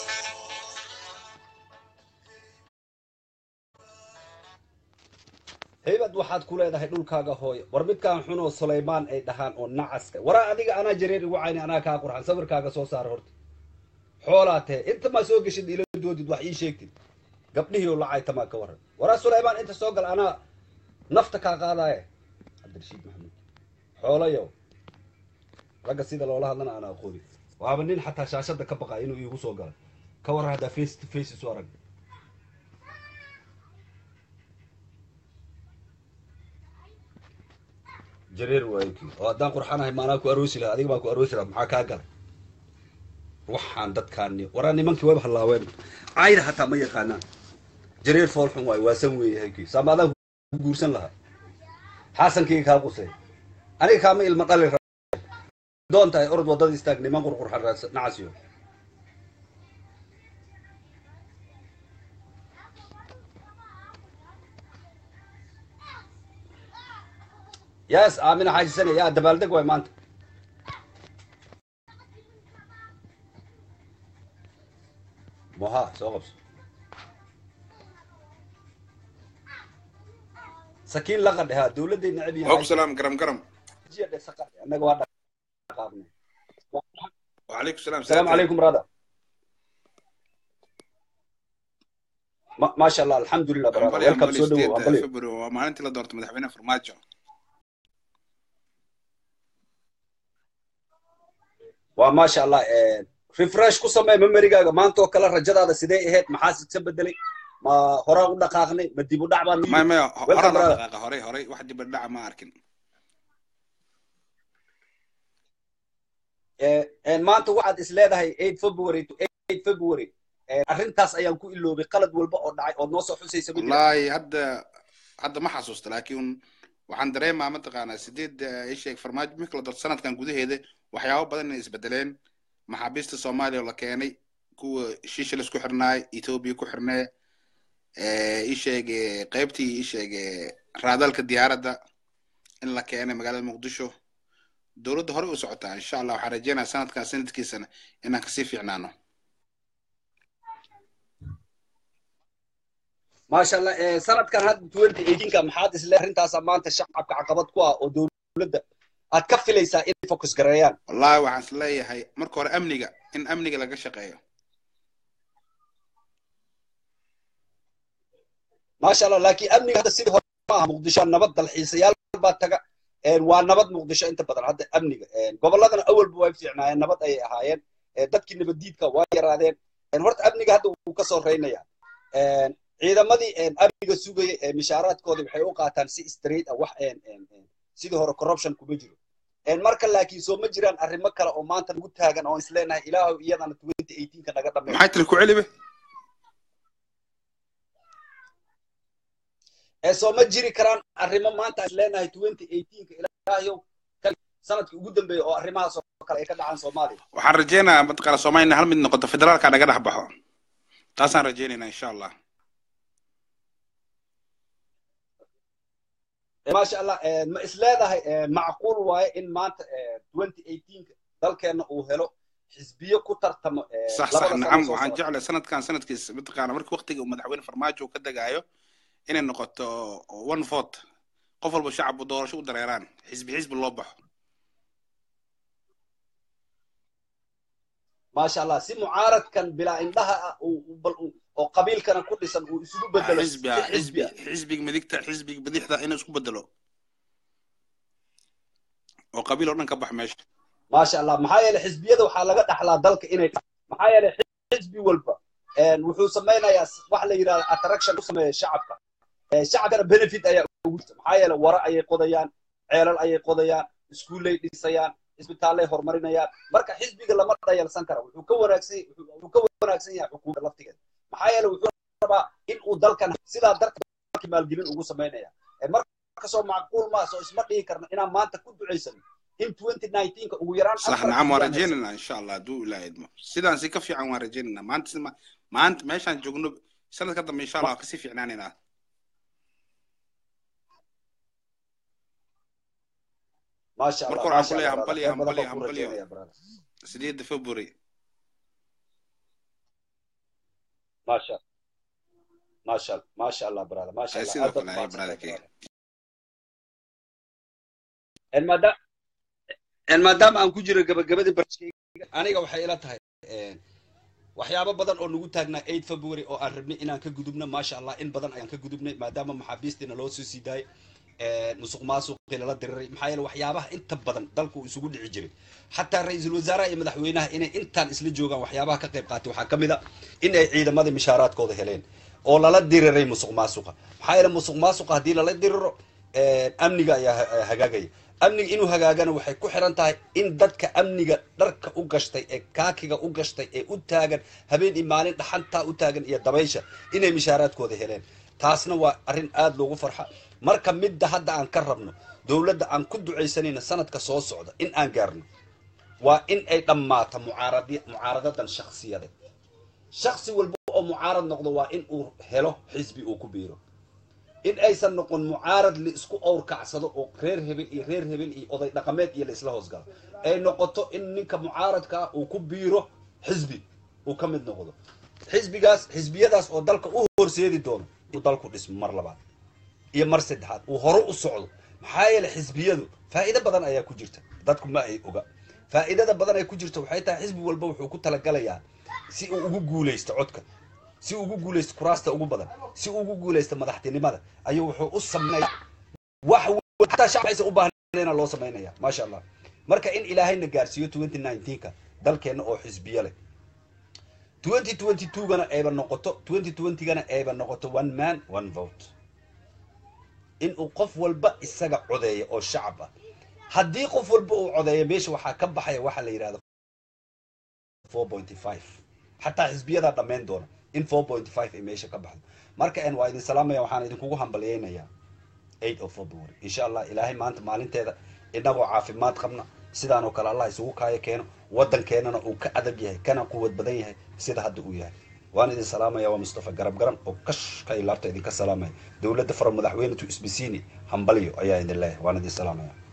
heybad waxaad ku leedahay dhulkaaga hooyo war midkaan xunoo sulaymaan ay dhahaan oo nacaska waraa adiga anaa jareer igu cayni anaa kaa qurxan sawirkaaga soo saara horta xoolaa tahe inta maa soo geshid ila doodid wax ii sheegtid gabdhihii oo lacay tamaa ka waran waraa sulaymaan inta soo gal anaa nafta kaa qaadaaye cabdirashiid maxamuud xoolayow ragga sida loola hadlana aan aqooni waaba nin xataa shaashada ka baqaa inuu iigu soo gala ka waran haddaa face to face isu arag jareer waayo kii oo haddaan qurxanahay maanaa ku aroosi lahaa adiga baan ku aroosi lahaa maxaa kaa galay waxaan dadkaani waraa nimankii wayba hallaaween cayda hataa ma yaqaanaan jareer foolxun waayo waasan weeyahay kii saamaadaan ku guursan lahaa xaasankayga kaa qusay aniga kaama ilma dhali ra- doon tahay orod waddada istaag niman qurqurxan raadsa nacasiyo yaas aamina xaajisane yaa dabaaldeg waay maanta moha soo qabso sakiin laqa dhehaa dowladday necab وعليكم السلام قرم قرم annaga waa dhaqaaqnay وعليكم السلام السلام عليكم brother ما, ما شاء الله الحمد لله brother أمبلي welcome أمبلي soo dhawow ستيت أمبلي فبرو ومالنتي لا دورت مدحوينه فرماجو waa maasha allah refresh ku samee memerigaaga maanta oo kale rajadaada sidee ahayd maxaa ka bedelay ma horaa u dhaqaaqnay ma dib u dhac baan ما ما Welcome, هورا brother. دقيقة هوري هوري واحد يبدع ما أركن maanta waxaad is leedahay 8 february to 8 february arrintaas ayaan ku iloobay qalad walba oo dhacay ood noo soo xusaysa ma jira والله هدا هدا ما حسست لكن waxaan dareemaa mataqaanaa sideed ii sheeg farmaajo marka la doorto sanadkan gudaheeda waxyaabo badan inay isbedeleen maxaabiista soomaaliya oo la keenay kuwa shisha laisku xirnaay etoobiya ku xirnee ii sheeg qaybtii ii sheeg raadalka diyaaradda in la keenay magaalada muqdisho dowladda hore u socotaa insha allah waxaan rajeynayaa sanadkan sanadkiisana inaan kasii fiicnaano maasha allah eh, sanadkan hadda twenty eighteenka maxaad isle arrintaasa maanta shacabka caqabad ku ah oo dowladda aad ka filaysaa inay focus gareeyaan wallahi waxaan is leeyahay marka hore amniga in amniga laga shaqeeyo maasha allah laakiin amniga hadda sidii hore ma aha muqdisho nabad dalxiisayaal baa taga Eh, waa nabad muqdisho inta badan hadda amniga Eh, gobolladana awalba way fiicnaayeen nabad ayay ahaayeen Eh, dadkii nabaddiidka waa yaraadeen Eh, horta amniga hadda wuu ka soo reynaya Eh, ciidamadii eh, amniga sugayay ee mishaaraadkoodii waxay u qaataan si straight ah wax een, een, een, sidii hore corruption kuma jiro Eh, marka laakiin soo ma jiraan arrimo kale oo maanta lagu taagan oo isleenahay ilaahu iyadana twenty eighteenka naga dhameeyo maxay tiri ku celibe ee soo ma jiri karaan arrimo maanta aan leenahay twenty eighteenka ilaahayow kan sanadkii ugu dambeeya oo arrimahaas oo kale ay ka dhacaan soomaaliya waxaan rajeynayaa mataqaana soomaaliya inay hal mid noqoto federaalka naga dhex baxo taasaan rajeynaynaa insha allah Eh, maasha allah eh, ma is leedahay eh, macquul waaye in maanta twenty eighteenka dalkeenna uu helo xisbiyo ku tartamo eh, sax labada sax sano nacam soo waxaan socota jeclahay sanadkan sanadkiis mataqaana markii waqtiga uu madaxweyne farmaajo uu ka degaayo inay noqoto one vote qof walba shacabku doorasho u dareeraan xisbi xisbi loo baxo maasha allah si mucaaradkan bilaa indhaha ah uu uu- bal uu- oo qabiilkana ku dhisan uu isugu bedelo si xisbi ah xisbi xisbi ah xisbiga midigta xisbiga bidixda inuu isku bedelo oo qabiil oo dhan ka bax meesha maasha allah maxaa yeelay xisbiyada waxaa laga dhaxlaa dalka inay maxaa yeelay xisbi walba een, wuxuu samaynayaa s- wax la yidhahda attraction u sameeya shacabka Eh, shacabkana benefit ayaa ugu jirta maxaa yeelay wara ayay qodayaan ceelal ayay qodayaan iskuullay dhisayaan isbitaallay horumarinayaan marka xisbiga lama dhayalsan kara wuxuu ka wanaagsan wuxuu wuxuu ka wanaagsan yahay xukuumadda laftigeeda maxaa yeelay wuxuu rabaa in uu dalkan sidaa darteed dalkii maalgelin ugu samaynaya Eh, marka soo macquul maa soo isma dhihi karno inaan maanta ku ducaysano in 2019 ugu yaraan صح afar نعم xisbi aan haysano ورجينا ان شاء الله دو لا يدمو سيدان سي كفي عن ورجينا ما انت ما, ما انت ماشان جوجنو سنة قدام ان شاء الله كسي في عناننا maasha allah مركور عم maasha بلي allah عم brother بلي khayr عم badan بلي baan عم kuu بلي rajaynaya brother سديد فبري maasha maasha maasha allah brother maasha هاي allah سيدو aad baad كلا هاي umahadsantahay برادك brother En maadaama en maadaama aan ku jiro gabagabadii barnaamijkayga aniga waxay ila tahay een, waxyaabo badan oo nagu taagnaa 8 february oo aan rabnay inaan ka gudubno maasha allah in badan ayaan ka gudubnay maadaama maxaabiistiina loo soo sii daayay een, musuq maasuqii lala diriray maxaa yeele waxyaabaha inta badan dalku uu isugu dhici jiray xataa ra-iisul wasaaraha iyo madaxweynaha inay intaan isla joogaan waxyaabaha ka qayb qaatay waxaa ka mid a in ay ciidamada mishaaraadkooda heleen oo lala diriray musuq maasuqa maxaa yeele musuq maasuqa haddii lala diriro een, amniga ayaa ha- hagaagaya amniga inuu hagaagana waxay ku xiran tahay in dadka amniga dharka u gashtay ee kaakiga u gashtay ee u taagan habeen iyo maalin dhaxantaa u taagan iyo dabaysha inay mishaaraadkooda heleen taasna waa arrin aad loogu farxa marka midda hadda aan ka rabno dowladda aan ku ducaysanayna sanadka soo socda in aan gaarno waa in ay dhammaato mucaaradi mucaaradadan shakhsiyadeed shakhsi walba oo mucaarad noqdo waa in uu helo xisbi uu ku biiro in aysan noqon mucaarad la isku owrkacsado oo reer hebel iyo reer hebel iyo oday dhaqameed iyo la isla hoosgalo ay noqoto in ninka mucaaradka uu ku biiro xisbi uu ka mid noqdo xisbigaas xisbiyadaas oo dalka u horseedi doono inuu dalku dhismo mar labaad iyo mar saddexaad uu hore u socdo maxaa yeele xisbiyadu faa'iido badan ayaa ku jirta dadku ma ay oga faa'iidada badan ay ku jirta waxay tahay xisbi walba wuxuu ku talagalayaa si uu ugu guulaysto codka si uu ugu guulaysto kuraasta ugu badan si uu ugu guulaysto madaxtinimada ayuu wuxuu u sameynaya wax wa- xataa shacab aysan u baahnayna loo samaynaya maasha allah marka in ilaahayna gaarsiiyo 2019ka dalkeenna oo xisbiyo leh 2022gana ayba noqoto 2020gana ayba noqoto one man one vote in uu qof walba isaga codeeyo oo shacab ah haddii qof walba uu codeeyo meesha waxaa ka baxaya waxa la yidhahda 4.5 xataa xisbiyadaa dhammayn doona in 4.5 ay meesha ka baxdo marka en waa idin salaamaya waxaan idinkugu hambalyaynayaa eight of february insha allah ilaahay maanta maalinteeda inagoo caafimaad qabna sidaan oo kale allah isugu kaayo keeno waddankeenana uu ka adag yahay kana quwad badan yahay sida hadda uu yahay waan idin salaamaya waa mustafa garab garan oo kashka ilaabta idinka salaamaya dowladda fara madaxweynetu isbisiini hambalyo ayaa idin leeyahay waan idin salaamaya